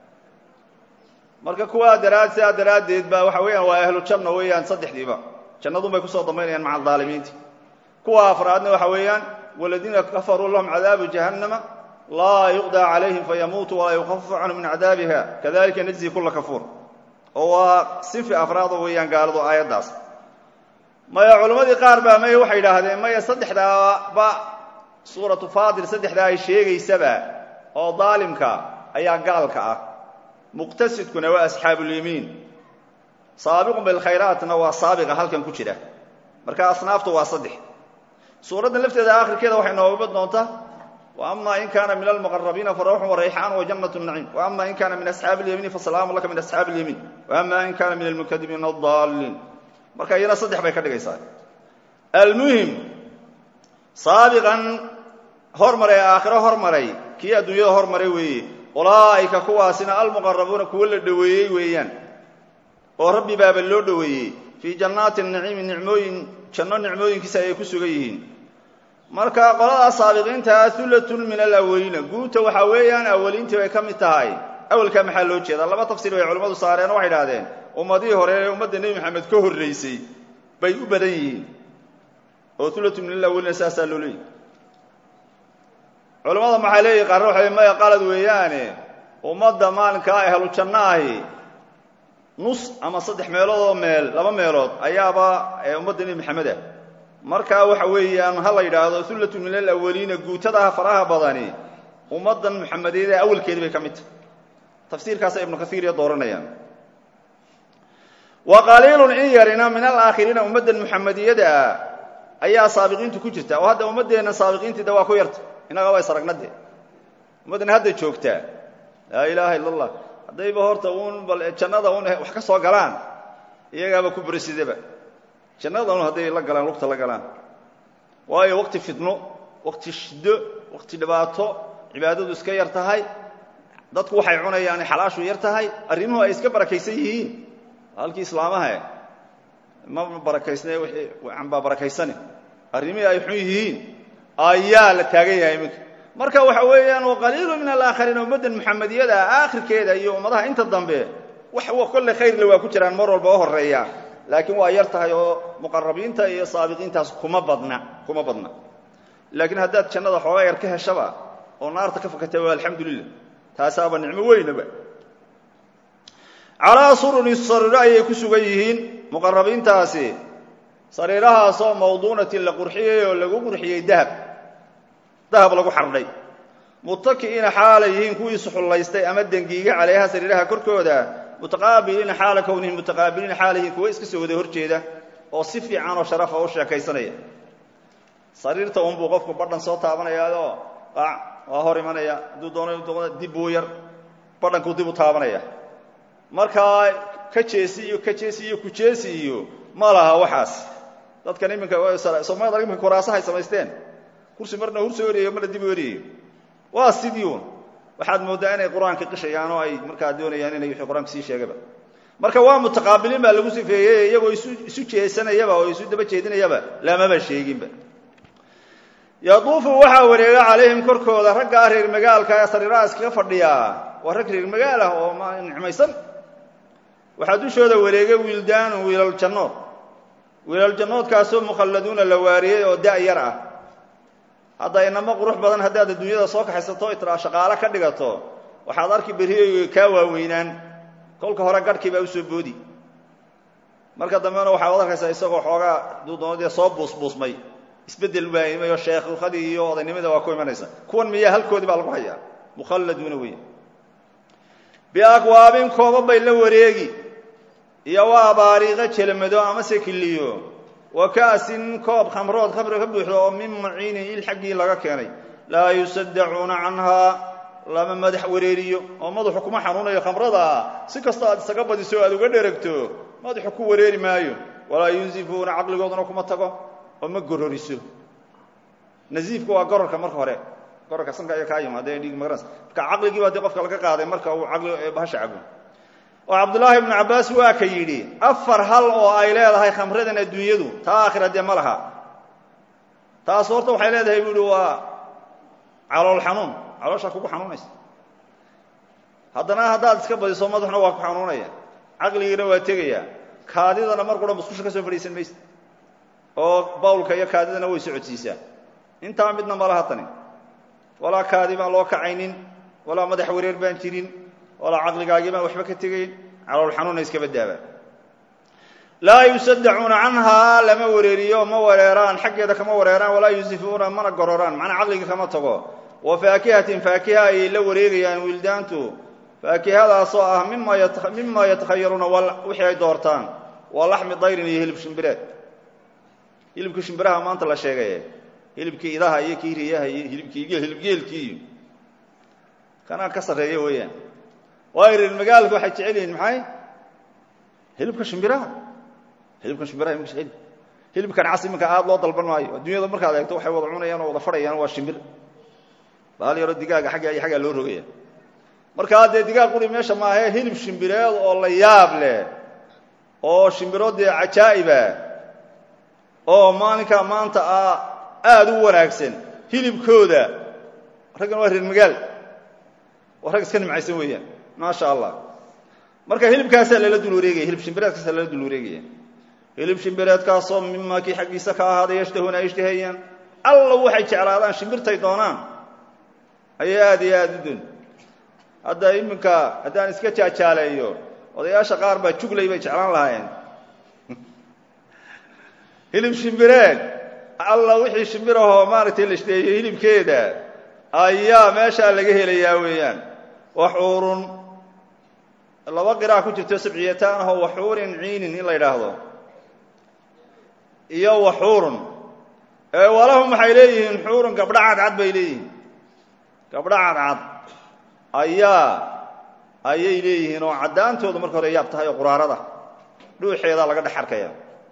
marka kuwaa daraad sidaa daraaddeed ba waxa weeyaan waa ahlu janna weeyaan saddexdiiba jannadun bay kusoo dambaynayaan maca adaalimiinta kuwa afraadna waxa weeyaan waladiina kafaruu lahum cadaabu jahannama laa yuqdaa calayhim fayamuutu walaa yukafafu canhu min cadaabiha kadalika najzi kula kafuur oo waa sinfi afraada weeyaan gaaladu aayaddaas maya culammadii qaar baa maya waxay idhaahdeen maya saddexdaaba suuratu faadir saddexdaa ay sheegaysaba oo daalimka ayaa gaalka ah muqtasidkuna waa asxaabulyamiin saabiqun bilkhayraatna waa saabiqa halkan ku jira marka asnaaftu waa saddex suuraddan lafteeda aakhirkeeda waxay nooga doontaa وأma in kana min almqرabiina farawxu وrayxaan وجanaة النaciim وأma in kana min أصxaabi الyamiini fasalaamu laka min أصxaabi الyamiin وأma in kana min almukadibiin الضaliin marka iyana saddex bay ka dhigaysaa almuhim saabiqan hormaray aakhiro hormaray kii adduunyada hormaray weeye ulaa'ika kuwaasina almuqarabuuna kuwo la dhoweeyey weeyaan oo rabbi baaba loo dhoweeyey fii jannaati الnaciimi nicmooyin janno nicmooyinkiisa ayay ku sugan yihiin marka qoladaa saabiqiintaa hullatun min alawaliina guuta waxaa weeyaan awaliintii bay ka mid tahay awalkaa maxaa loo jeedaa laba tafsiir bay culimmadu saareen oo waxay idhahdeen ummadihii hore ee ummadda nebi maxamed ka horraysay bay u badan yihiin oo hullatun min alawaliina saasaa loo leeyahy culimmada maxaa leeyihi qaarna waxay maya qalad weeyaane ummadda maalinkaa ahlu janno ahi nus ama saddex meelood oo meel laba meelood ayaaba ummadda nebi maxamed ah markaa waxa weeyaan ha la yidhaahdo hullatun min alawaliina guutadaha faraha badani ummaddan muxamedeed ee awalkeedi bay ka mid tahay tafsiirkaasa ibnu kaiir iyo dooranayaan wa qaliilun in yarina min alaakhiriina ummaddan muxamediyada ayaa saabiqiintu ku jirta oo hadda ummaddeenna saabiqiintii de waa ku yarta innaga waa isragnade ummaddan hadda joogtaa laa ilaaha illa allah haddayba horta uun bal jannada un wax ka soo galaan iyagaaba ku berisidaba jannada un hadday la galaan lugta la galaan waayo waqti fidno waqti shiddo waqti dhibaato cibaadadu iska yar tahay dadku waxay cunayaan xalaashu yar tahay arrimuhu ay iska barakaysan yihiin halkii islaamaha ma barakaysne wixii anbaa barakaysane arrimihii ay xun yihiin ayaa la taagan yahay iminka marka waxa weeyaan waqaliilu min alaakhariin ummaddan muxamediyada aakhirkeeda iyo ummadaha inta dambe wax kolle khayrle waa ku jiraan mar walba oo horeeya laakiin waa yar tahay oo muqarabiinta iyo saabiqiintaas kuma badna kuma badna laakiin haddaad jannada xoogaa yar ka heshaba oo naarta ka fakatay waa alxamdulilah taasaaba nicmo weynaba calaa sururi sariiro ayay ku sugan yihiin muqarabiintaasi sariirahaasoo mawduunatin la qurxiyey oo lagu qurxiyey dahab dahab lagu xardhay mutaki'iina xaalay yihiin kuwii suxullaystay ama dengiiga calayha sariiraha korkooda mutaqaabiliina xaala kownihim mutaqaabiliina xaala yihiin kuwa iska soo wada horjeeda oo si fiican oo sharafa u sheekaysanaya sariirta unbuu qofku badhan soo taabanayaao qaac waa hor imanaya hadduu doono dib buu yar badhankuu dib u taabanaya markaa ka jeesi iyo ka jeesi iyo kujeesi iyo ma laha waxaas dadkan iminka soomaalida iminka kuraasahay samaysteen kursi marna hur soo ereeyo marna dib u ereeyo waa sidii un waxaad mooddaa inay qur-aanka qishayaan oo ay markaa doonayaan inay wixii qur-aanka sii sheegaba marka waa mutaqaabiliin baa lagu sifeeyey iyagoo isu isu jeesanayaba oo isu daba jeedinayaba lamaba sheeginba yaduufu waxaa wareega calayhim korkooda raggaa reer magaalka ee sariiraha iskaga fadhiyaa waa rag reer magaal ah oo nicmaysan waxaa dushooda wareegay wiildaanu wiilal jannood wiilal jannoodkaasoo mukhalladuuna la waariyey oo da' yar ah hadda inamo qurux badan haddaad adduunyada soo kaxaysato itraa shaqaale ka dhigato waxaad arki berriyo kaa waaweynaan kolka hore garhkii baa usoo boodi marka dambena waxaad arkaysaa isagoo xoogaa duudoonadee soo buusbuusmay isbeddel baa imay oo sheekhukhadii iyo odaynimada waa ku imanaysa kuwan miyaa halkoodii baa lagu hayaa mukhalladuuna weya biakwaabin kooba bay la wareegi iyo waa baariiqo jelamado amase kiliyo wa ka'sin koob khamrood khamri ka buuxdo oo min maciinin il xaggii laga keenay laa yusaddacuuna canhaa lama madax wareeriyo oo madaxu kuma xanuunayo khamrada si kasta aad isaga badiso aad uga dheragto madaxu ku wareeri maayo walaa yunsifuuna caqligooduna kuma tago oo ma gororiso nasiifku waa gororka marka hore gororka sanka ayaa kaa yimaadee dhig magaras marka caqligii baa dee qofka laga qaaday marka uu caqli bahasha cabo oo cabdullaahi ibnu cabbaas waa ka yidhi afar hal oo ay leedahay khamradan adduunyadu taa aakhira dee ma laha taas horta waxay leedahay buu ihi waa calool xanuun calooshaa kugu xanuunaysa haddana haddaad iska badiso madaxuna waa ku xanuunaya caqligiina waa tegaya kaadidana mar qura musqusha ka soo fadhiisan maysa oo bawlka iyo kaadidana way socodsiisaa intaa midna ma laha tani walaa kaadi baan loo kacaynin walaa madax wareer baan jirin walaa caqligaagii baan waxba ka tegayn calool xanuuna iska badaabaan laa yusaddacuuna canhaa lama wareeriyo ma wareeraan xaggeeda kama wareeraan walaa yusifuuna mana gororaan macnaa caqligii kama tago wa faakihatin faakiha ayay la wareegayaan wiildaantu faakihadaasoo ah mima yatakhayaruuna wixii ay doortaan waa laxmi dayrin iyo hilib shimbireed hilibkii shimbiraha maanta la sheegaye hilibkii idaha iyo kii riyaha iyo hilibkii hilibgeelkii iyo kanaa ka sarreeya weeyaan waayo reer magaalka waxay jecel yihiin maxay hilibka shimbiraha hilibka shimbiraha imika jecel hilibkan cas iminka aad loo dalban maayo adduunyada markaad eegto waxay wada cunayaan oo wada fadhayaan waa shimbir baal yaro digaaga agga iyo xaggaa loo rogaya markaa dee digaag quri meesha maahae hilib shimbireed oo la yaab leh oo shimbiro dee cajaa'iba oo maalinkaa maanta ah aada u wanaagsan hilibkooda raggan waa reer magaal waa rag iska nimcaysan weeyaan maasha allah marka hilibkaasaa lala dul wareegaya hilib shimbireedkaasaa lala dul wareegaya hilib shimbireedkaasoo mima kii xaggiisa ka ahaaday yashtahuuna ay ishtahayaan alla waxay jeclaadaan shimbirtay doonaan ayay aada iyo aada u doon hadda iminka haddaan iska jaajaaleeyo odayaasha qaar baa juglay bay jeclaan lahaayeen hilib shimbireed alla wixii shimbirahoo maaragtay la ishdeeyo hilibkeeda ayaa meeshaa laga helayaa weeyaan waxuurun laba qiraa ku jirto sabciyataan ahoo waxuurin ciinin in la yidhaahdo iyo waxuurun ee walahum waxay leeyihiin xuurun gabdho cadcad bay leeyihiin gabdho cadcad ayaa ayay leeyihiin oo caddaantooda marka hore yaab tahay oo quraarada dhuuxeedaa laga dhex arkaya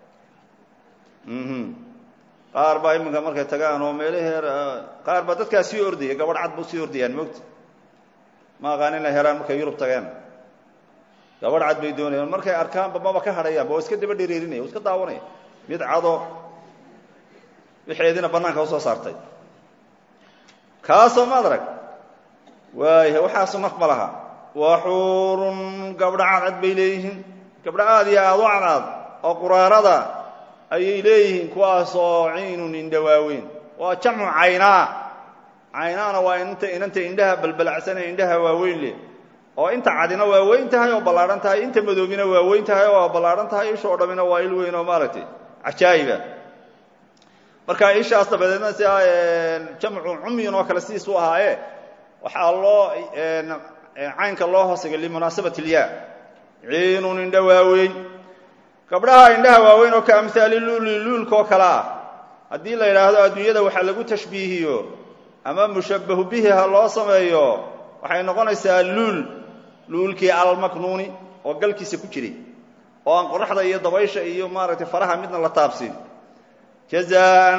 qaar baa iminka markay tagaan oo meelaheer qaar baa dadkaa sii ordaya gabadh cad bu sii ordayaan moogta ma aqaan inay helaan markay yurub tageen gabadh cad bay doonayaan markay arkaanba maba ka hadhayaanba waa iska daba dhereerinaya waa iska daawanaya mid cado wixeediina bannaanka usoo saartay kaasoo ma adrag waaya waxaasu naf ma laha waxuurun gabdho cadcad bay leeyihiin gabdho aad iyo aad u cadcad oo quraarada ayay leeyihiin kuwaasoo ciinun indha waaweyn waa jamcu caynaa caynaana waa inta inanta indhaha balbalacsanee indhaha waaweyn leh oo inta cadina waa weyn tahay oo ballaadhan tahay inta madoobina waa weyn tahay oo ballaadhan tahay ishoo dhammina waa il weyn oo maaragtay cajaa'iba marka ishaas dabadeedna si jamcu cumyin oo kale sidiis u ahaaye waxaa loo caynka loo hoosegay limunaasabati ilyaa ciinun indha waaweyn gabdhaha indhaha waaweyn oo ka amhaali luuli luulka oo kale ah haddii la yidhaahdo adduunyada waxaa lagu tashbiihiyo ama mushabbahu bihi ha loo sameeyo waxay noqonaysaa luul luulkii almaknuuni oo galkiisa ku jiray oo aan qoraxda iyo dabaysha iyo maaragtay faraha midna la taabsin jazaan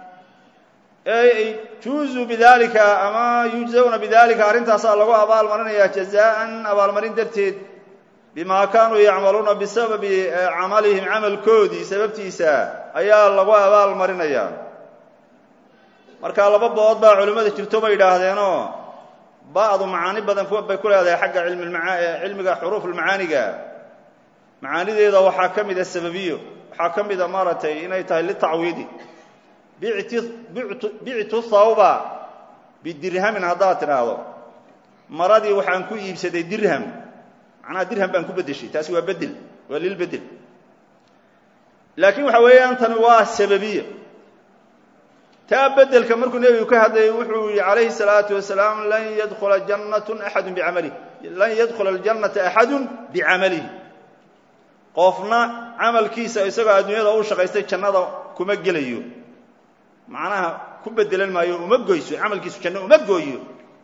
juuzu bidalika ama yujzawna bidalika arrintaasaa lagu abaalmarinaya jazaan abaalmarin darteed bimaa kaanuu yacmaluuna bisababi camalihim camalkoodii sababtiisa ayaa lagu abaal marinaya marka laba bood baa culimmada jirto bay yidhaahdeenoo ba'du macaani badan bay ku leedahay xagga cilmiga xuruufulmacaaniga macaanideeda waxaa ka mida sababiyo waxaa ka mida maaragtay inay tahay litacwiidi bictu thawba bidirhamin haddaad tidhaahdo maradii waxaan ku iibsaday dirham macnaha dirham baan ku beddeshay taasi waa bedel waa lilbedel laakiin waxa weeyaan tani waa sababiya taa bedelka markuu nebigu ka hadlayay wuxuu yihi calayhi الsalaatu wasalaam lan yadkhula jannat axadu bicamalih lan yadkhula aljannata axadu bicamalihi qofna camalkiisa isagoo adduunyada u shaqaystay jannada kuma gelayo macnaha ku bedelan maayo uma goyso camalkiisu janno uma gooyo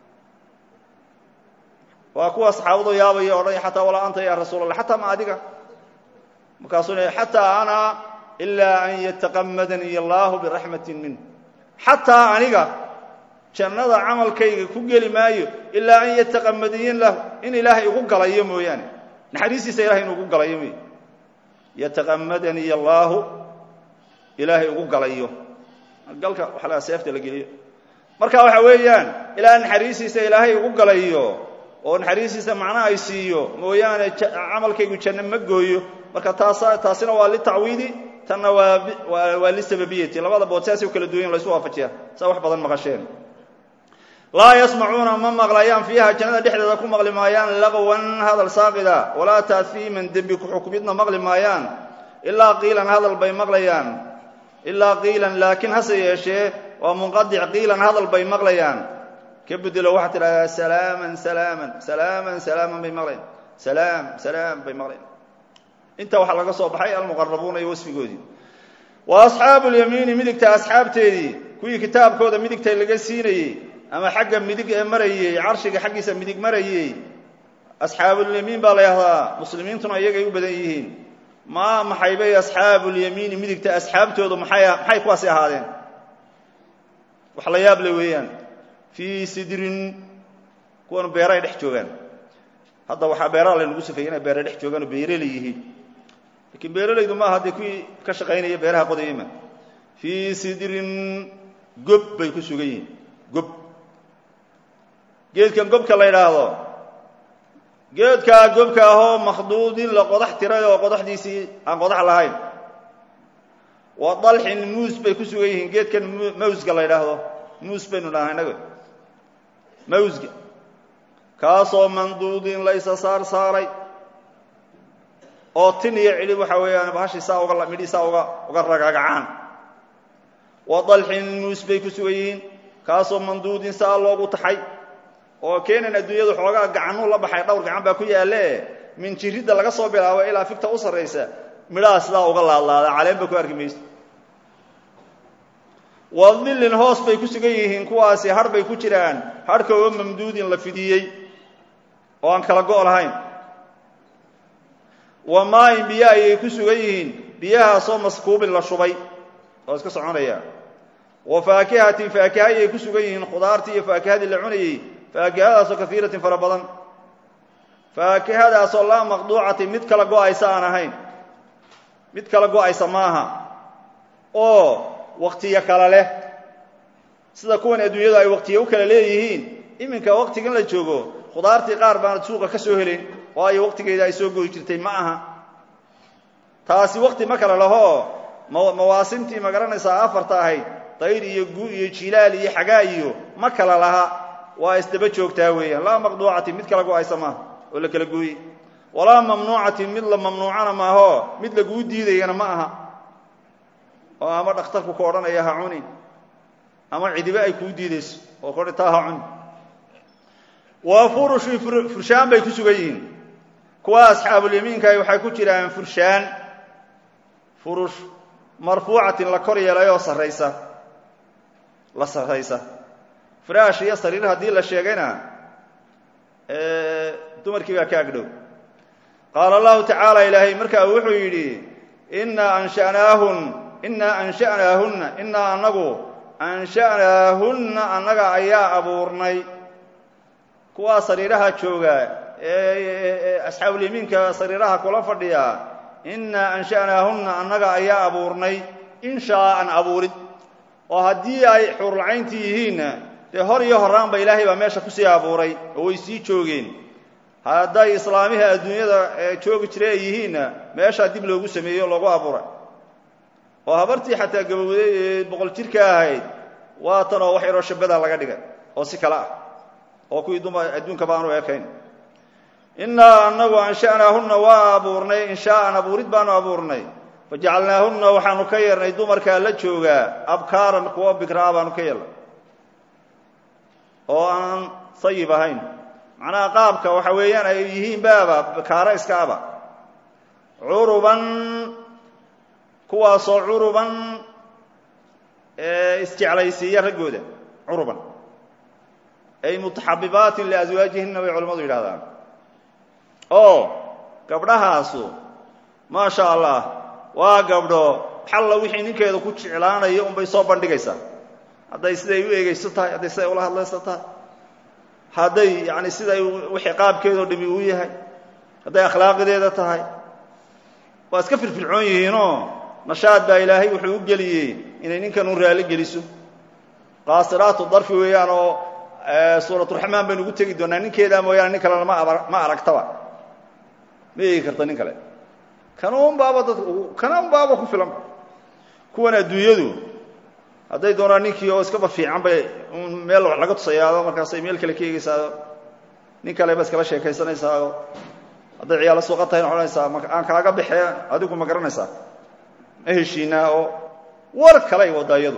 waa kuwa saxaabadu yaabaya odhanaya xataa walaa anta ya rasuul allah xataa ma adiga markaasuu le xataa ana ilaa an yataqamadanii allahu biraxmatin minh xataa aniga jannada camalkayga ku geli maayo ilaa an yataqamadiyin lahu in ilaahay igu galayo mooyaane naxariistiisa ilahay inu ugu galayo mooy yataqamadanii allaahu ilaahay ugu galayo galka waxa la seefta la geliyo marka waxa weeyaan ilaa naxariistiisa ilaahay ugu galayo oo naxariistiisa macna ay siiyo mooyaane camalkaygu janno ma gooyo marka taasa taasina waa litacwiidi tanna waa waa lisababiyati labada bood saasay u kala duwan laysu waafajiya saa wax badan maqasheen laa yasmacuuna ma maqlayaan fiiha jannada dhexdeeda ku maqli maayaan laqwan hadal saaqida walaa taafiiman dembi ku-xukmidna maqli maayaan ilaa qiilan hadal bay maqlayaan ilaa qiilan laakiin hase yeeshee waa munqadic qiilan hadal bay maqlayaan ka bedelo waxaa tidhahdaa salaaman salaaman salaaman salaaman bay maqlayaan salaam salaam bay maqlayaan inta waxaa laga soo baxay almuqarabuuna iyo wasfigoodii wa asxaabu lyamiini midigta asxaabteedii kuwii kitaabkooda midigta laga siinayey ama xagga midig ee marayey carshiga xaggiisa midig marayey asxaabulyamiin baa la yahdaa muslimiintuna iyagay u badan yihiin maa maxay bay asxaabulyamiini midigta asxaabtoodu maxay maxay kuwaasi ahaadeen wax la yaab le weeyaan fii sidrin kuwan beeray dhex joogaan hadda waxaa beeraa laynagu safeeyey inay beera dhex joogaan oo beeraley yihiin lakiin beeralaydu maaha dee kuwii ka shaqaynaya beeraha qodayama fii sidrin gob bay ku sugan yihiin gob geedkan gobka la yidhaahdo geedkaa gobka ahoo makhduudin la qodax tiray oo qodaxdiisii aan qodax lahayn wa dalxin muus bay ku sugan yihiin geedkan mawsga la yidhaahdo muus baynu dhahnaa innaga mawsga kaasoo manduudin laysa saar saaray oo tin iyo cidhib waxa weeyaan bahashii saa uga midhii saa uga uga ragagacaan wa dalxin muus bay ku sugan yihiin kaasoo manduudin saa loogu taxay oo keenan adduunyadu xoogaa gacanuu la baxay dhowr gacan baa ku yaalle min jiridda laga soo bilaabo ilaa figta u sarraysa midhaha sidaa uga laadlaada caleenba ku arki mayso wa dillin hoos bay ku sugan yihiin kuwaasi har bay ku jiraan harhka oo mamduudin la fidiyey oo aan kala go' lahayn wa maayin biyo ayay ku sugan yihiin biyahaasoo maskuubin la shubay oo iska soconaya wa faakihatin faakiha ayay ku sugan yihiin khudaartii iyo faakihadii la cunayey faakihadaasoo kaiiratin fara badan faakihadaasoo laa maqduucatin mid kala go'aysa aan ahayn mid kala go'aysa maaha oo waktiyo kale leh sida kuwan adduunyadu ay waqtiya u kala leeyihiin iminka waqtigan la joogo khudaartii qaar baanad suuqa ka soo helin waayo waqtigeeda ay soo goy jirtay ma aha taasi waqti ma kale laho mawaasimtii ma garanaysaa afarta ahayd dayr iyo gu iyo jilaal iyo xagaa iyo ma kala laha waa isdaba joogtaa weeyaan laa maqduucatin mid kala go-aysa maaha oo la kala gooyey walaa mamnuucatin mid la mamnuucana maaho mid laguu diidayana ma aha oo ama dhakhtarku ku odhanaya ha cunin ama cidibe ay kuu diidayso oo kodhi taa ha cuni waa furushin furshaan bay ku sugan yihiin kuwa asxaabulyamiinkahi waxay ku jiraan furshaan furush marfuucatin la kor yeelay oo sarraysa la sarraysa firaash iyo sariir haddii la sheegayna dumarkii baa ka agdhow qaala allahu tacaala ilaahay markaa wuxuu yidhi innaa ansha'naahun innaa ansha'naahunna innaa annagu ansha'naahunna annaga ayaa abuurnay kuwaa sariiraha jooga ee asxaabulyamiinka sariiraha kula fadhiya innaa ansha'naahunna annaga ayaa abuurnay inshaa'an abuurid oo haddii ay xuurlacayntii yihiinna dee hor iyo horraanba ilaahay baa meesha kusii abuuray oo way sii joogeen hadday islaamihii adduunyada joogi jira ay yihiinna meeshaa dib loogu sameeyo o loogu abuuray oo habartii xataa gabowday ee boqol jirka ahayd waa tan oo wax yaroo shabada laga dhigay oo si kale ah oo kuwii dumar adduunkaba aanu ekayn innaa annagu ansha'naahunna waa abuurnay inshaa'an abuurid baanu abuurnay fajacalnaahunna waxaanu ka yeernay dumarkaa la joogaa abkaaran kuwa bikraa baanu ka yeelnay oo aan sayib ahayn macnaha qaabka waxa weeyaan ay yihiin baaba bikaaro iska aba curuban kuwaasoo curuban isjeclaysiiya raggooda curuban ay mutaxabibaatin liaswaajihinna bay culimmadu yidhahdaan oo gabdhahaasu maa sha allah waa gabdho xalla wixii ninkeeda ku jeclaanayo unbay soo bandhigaysaa hadday siday u eegayso tahay hadday siday ula hadlayso tahay hadday yani siday wixii qaabkeedoo dhimi uu yahay hadday akhlaaqideeda tahay waa iska firfircoon yihiinoo nashaad baa ilaahay wuxuu u geliyey inay ninkan u raali geliso qaasiraatu darfi weeyaan oo suuraturaxmaan baynu ugu tegi doonaa ninkeedaa mooyaane nin kalena ma aragtaba ma eegi karta nin kale kanuun baaba dad kanuun baaba ku filan kuwan adduunyadu hadday doonaan ninkii oo iskaba fiican bay meel wax laga tusayaado markaasay meel kale ka eegaysaao nin kale ba iskala sheekaysanaysaao hadday ciyaalo suuqa tahay odhanaysaa aan kaaga baxee adigu ma garanaysaa ma heshiinaa oo war kale ay waddaa iyadu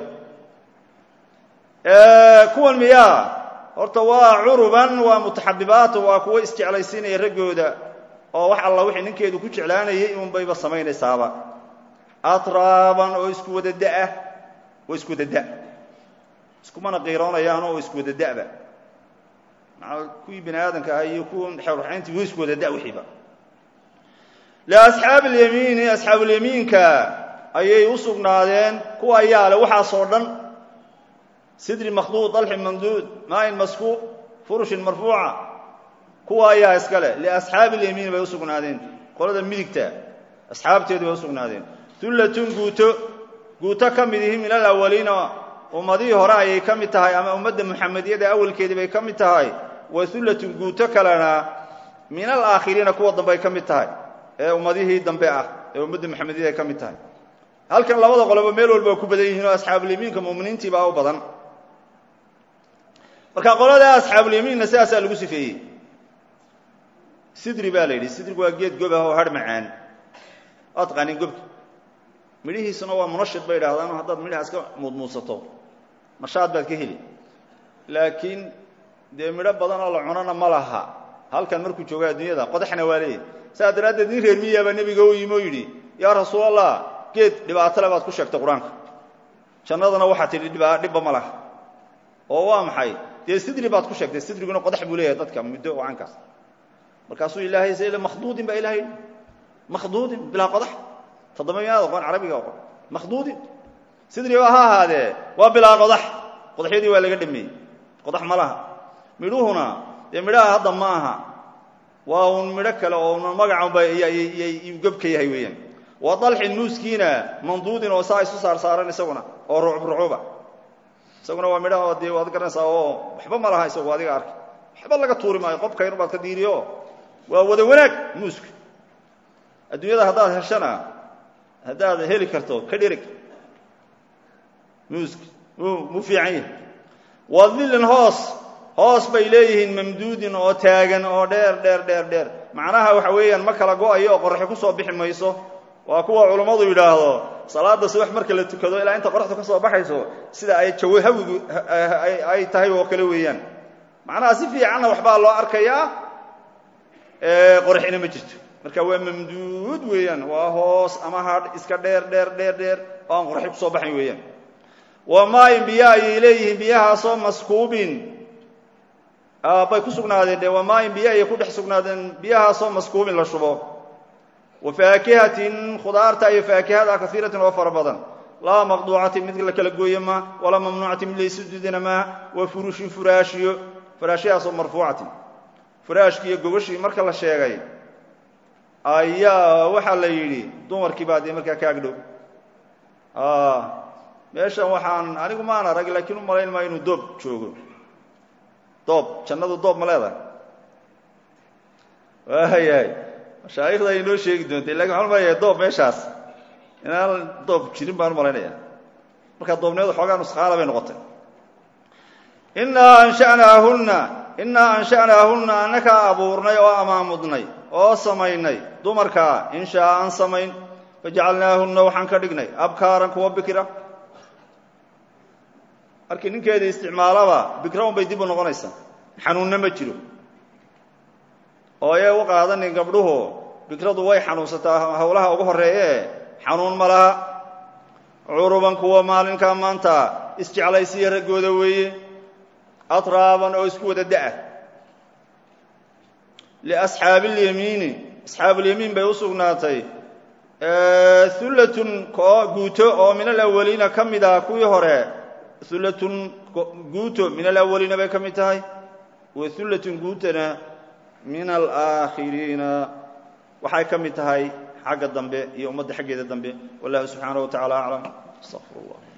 kuwan miyaa horta waa curuban waa mutaxabibaat waa kuwo isjeclaysiinaya raggooda oo wax alla wixii ninkeedu ku jeclaanayay unbayba samaynaysaaba atraaban oo isku wada da'ah oo isku wada da' iskumana qiiroonayaan oo isku wada da'ba maaa kuwii bani aadamka ahaa iyo kuwan xeerraxayntii way isku wada da' wixiiba liasxaabi alyamiini asxaabulyamiinka ayay u sugnaadeen kuwa ayaa le waxaasoo dhan sidri makhduud dalxin mamduud maayin maskuub furushin marfuuca kuwa ayaa iskale liasxaabi alyamiin bay u sugnaadeen qolada midigta asxaabteedu bay u sugnaadeen hullatun guuto guuto ka mid ihi min alawaliina ummadihii hore ayay ka mid tahay ama ummadda muxamediyada awalkeedii bay ka mid tahay wa hullatun guuto kalena min alaakhiriina kuwa dambe ay ka mid tahay ee ummadihii dambe ah ee ummadda muxamediyada ay ka mid tahay halkan labada qoloba meel walba waa ku badan yihiin oo asxaabulyamiinka muminiintii baa u badan marka qolada asxaabulyamiinna sidaasaa lagu sifeeyey sidri baa la yidhi sidrigu waa geed gob ah oo har macaan waad taqaanin gobka midhihiisuna waa munashid bay idhahdaan oo haddaad midhaha iska muudmuudsato nashaad baad ka heli laakiin dee midho badan oo la cunona ma laha halkan markuu jooga adduunyada qodaxna waa leeyahy saas daraaddeed nin reer miyaabaa nebiga u yimi oo yidhi yaa rasuulallah geed dhibaatole baad ku sheegtay qur-aanka jannadana waxaa tidhi dhibba ma laha oo waa maxay dee sidri baad ku sheegtay sidriguna qodax buu leeyahay dadka muddo caankaas markaasuu ilaahay s makhduudin baa ilahay makhduudin bilaa qodax toddoba miyaad oqon carabiga oqon makhduudin sidri ba ha ahaadee waa bilaa qodax qodaxyadii waa laga dhameeyey qodax ma laha midhuhuna dee midhaha hadda ma aha waa uun midho kale oo magacanba iyuu gobka yahay weeyaan wa dalxin muuskiina manduudin oo saa isu saarsaaran isaguna oo rucub rucuba isaguna waa midhaha dee waad garanaysaa oo waxba ma laha isagu adiga arkay waxba laga tuuri maayo qobka yar baad ka diiriyo waa wada wanaag muuska adduunyada haddaad heshana haddaad heli karto ka dhirig muuska mu fiican yahay wadilin hoos hoos bay leeyihiin mamduudin oo taagan oo dheer dheer dheer dheer macnaha waxa weeyaan ma kala go-ayo oo qoraxi ku soo bixi mayso waa kuwa culummadu yidhaahdo salaada subax marka la tukado ilaa inta qoraxdu ka soo baxayso sida ay jawo hawigu ay tahay oo kale weeyaan macnaha si fiicanna waxbaa loo arkayaa qoraxina ma jirto marka waa mamduud weeyaan waa hoos ama hadh iska dheer dheer dheer dheer oo aan qoraxi kusoo baxayn weeyaan wa maayin biyo ayay leeyihiin biyahaasoo maskuubin bay ku sugnaadeen de waa maayin biyo ayay ku dhex sugnaadeen biyahaasoo maskuubin la shubo wa faakihatin khudaarta iyo faakihada kaiiratin oo fara badan laa maqduucatin mid la kala gooye ma walaa mamnuucatin mid laysu dudina ma wa furushin furaashiyo furaashyahaasoo marfuucatin furaashkii iyo gogashii marka la sheegay ayaa waxaa la yidhi dumarkii baa dee markaa ka agdhow meeshan waxaan anigu maan arag laakiin u malayn maayo inuu doob joogo doob jannadu doob ma leedahay waayahay mashaayikhda ay inoo sheegi doontay lakin waxaan umalayaa doob meeshaas inaan doob jirin baan u malaynaya markaa doobnimada xoogaa nusqaala bay noqotay innaa ansha'naahunna innaa ansha'naahunna annakaa abuurnay oo amaamudnay oo samaynay dumarkaa inshaa aan samayn fajacalnaahunna waxaan ka dhignay abkaaran kuwa bikra markii ninkeeda isticmaalaba bikra un bay dib u noqonaysaa xanuunna ma jiro oo ayay u qaadanin gabdhuhu bikradu way xanuunsataa howlaha ugu horreeye xanuun ma laha curuban kuwa maalinkaa maanta isjeclaysiya raggooda weeye atraaban oo isku wada da'a liasxaabi اlyamiini asxaabulyamiin bay u sugnaatay hullatun guuto oo min alawaliina ka mid ah kuwii hore hullatun guuto min alawaliina bay ka mid tahay wa hullatun guutana min alaakhiriina waxay ka mid tahay xagga dambe iyo ummadda xaggeeda dambe wallahu subxaanaه wa tacala aclam astaqfir اllah